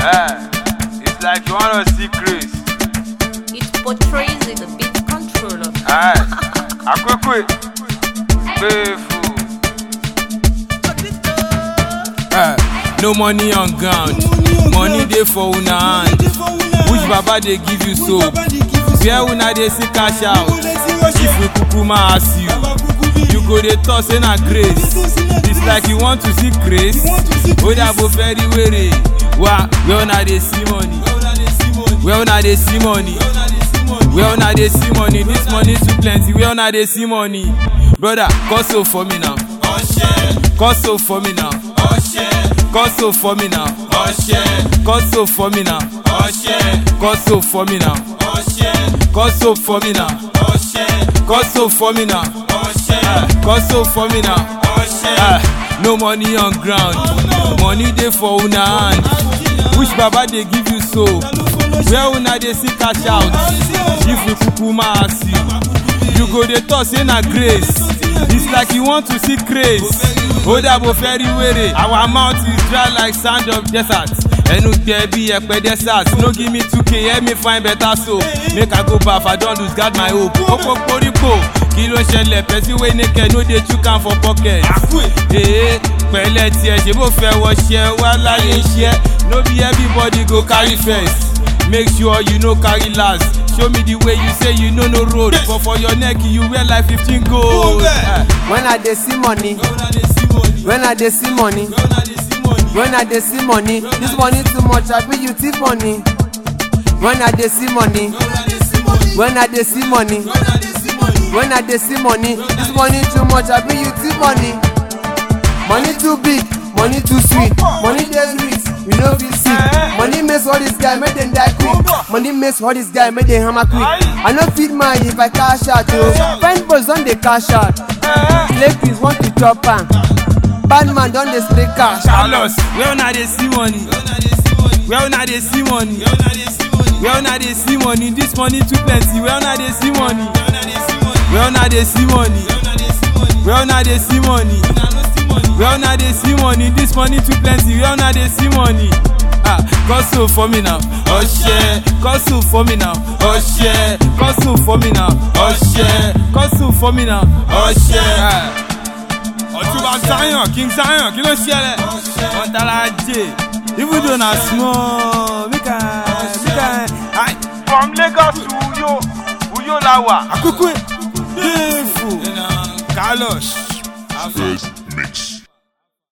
Eh, it's like you wanna see Chris. It portrays it a bit controller. Eh, akwekwe, playful. Eh, no money on ground money dey for una hand which baba dey give you soap where una dey see cash out if we kukuma ask you you go dey talk say na grace it's like you want to see grace odabo feri were wa where una dey see money where una dey see money where una dey see money this money too plenty where una dey see money brother cause so for me now cause so for me now cause so for me now cause so for me now cause so for me now cause so for me now cause so for me now Eh, cause so for me now Eh, no money on ground money dey for una hand which baba dey give you so where una dey see cash out if we kukuma ask you you go dey talk say na grace it's like you want to see grace odabo fẹ́rí wèrè our mouth is dry like sand of desert ẹnu gbẹ bí ẹpẹ desert no give me two k help me find better soap make i go baff i don lose guard my hope opoporípo kí ló ṣẹlẹ̀ person wey naked no dey chook am for pocket ee pẹ̀lẹ́ tiẹ̀ ṣe bó fẹ́ wọṣẹ́ wá láyé iṣẹ́ no be everybody go carry first make sure you no carry last show me the way you say you no know road but for your neck you wear like fifteen gold. Eh, When I dey see money, when I dey see money, when I dey see money, this money too much, I be you thief money. When I dey see money, when I dey see money, when I dey see money, this money too much, I be you thief money. Money too big, money too sweet, money dey sweet, we no fit see. Money makes all this guy make dem die quick. Money makes all this guy make dem hammer quick. I no fit mind if I cash out o. Fine boys don dey cash out. Slave pigs want to chop am. Bad man don dey spray cash. carlos where una dey see money where una dey see money where una dey see money this money too plenty where una dey see money where una dey see money where una dey see money where una dey see money this money too plenty where una dey see money ah gossip for me now ọṣẹ gossip for me now ọṣẹ gossip for me now ọṣẹ gossip for me now ọṣẹ. ọtúbà zion king zion kí ló ṣẹlẹ̀ wọn tara jẹ even though na small make i make i. From Lagos to Uyo, Uyo la wà. àkókò ẹ̀ dẹ́ẹ̀fù carlos. First